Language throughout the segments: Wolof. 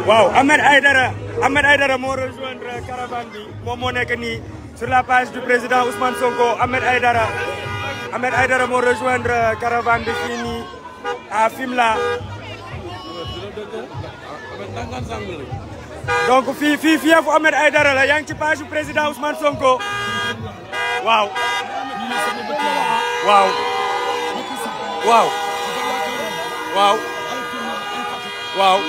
waaw Ahmed Aïdara Ahmed Aïdara moo rejoindre caravane bi moom moo nekk nii sur la page du président Ousmane Sonko Ahmed Aïdara Ahmed Aïdara moo rejoindre caravane bi fii nii à Fimela donc fii fii fiefu Ahmed Aïdara la yaa ngi ci page du président Ousmane Sonko waaw waaw waaw waaw waaw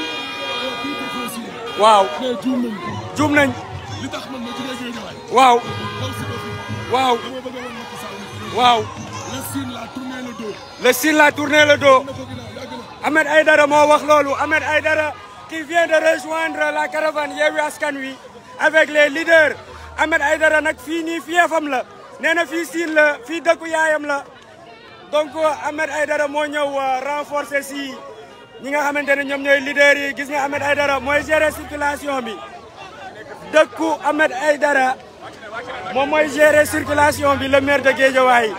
waaw juum nañ li tax man ma jógee Guédiawaye waaw daw si ba fii waaw dama bëgg a wan Macky Sall ne waaw la Sine la tourné le dos le Sine l'a tourné le dos na ko ginnaaw yàgg na Ahmed Aïdara moo wax loolu Ahmed Aïdara qui vient de rejoindre la caravane Yewwi Askan Wi avec les leaders Ahmed Aïdara nag fii nii fiefam la nee na fii Sine la fii dëkku yaayam la donc Ahmed Aïdara moo ñëw renforcer si ñi nga xamante ne ñoom ñooy leaders yi gis nga Ahmed Aïdara mooy gérer circulation bi dëkku Ahmed Aïdara moom mooy gérer circulation bi le maire de Guédiawaye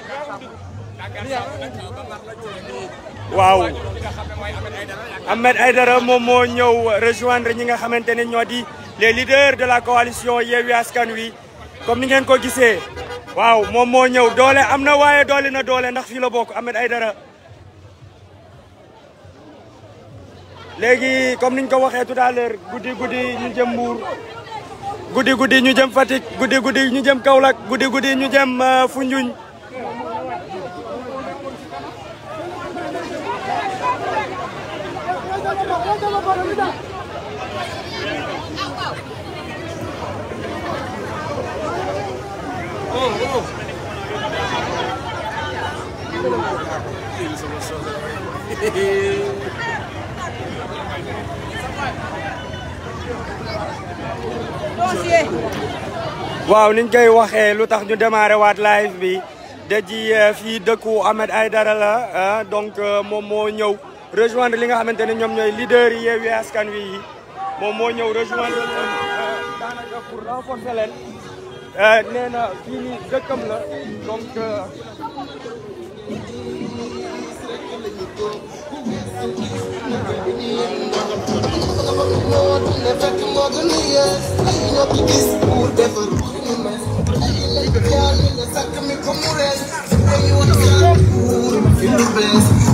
waaw Ahmed Aïdara moom moo ñëw rejoindre ñi nga xamante ne ñoo di les leaders de la coalition Yewwi Askan Wi comme ni ngeen ko gisee waaw moom moo ñëw doole am na waaye doole na doole ndax fii la bokk Ahmed Aïdara léegi comme niñ ko waxee tout à l'heure guddi guddi ñu jëm Mbour guddi guddi ñu jëm Fatick guddi guddi ñu jëm Kaolack guddi guddi ñu jëm Foundiougne waaw niñ koy waxee lu tax ñu démarré waat live bi daji fii dëkku Ahmed Aïdara la donc moom moo ñëw rejoindre li nga xamante ne ñoom ñooy leader yi Yewwi Askan Wi yi moom moo ñëw rejoindre leen daanaka pour renforcer leen nee na fii nii dëkkam la donc Feel the best.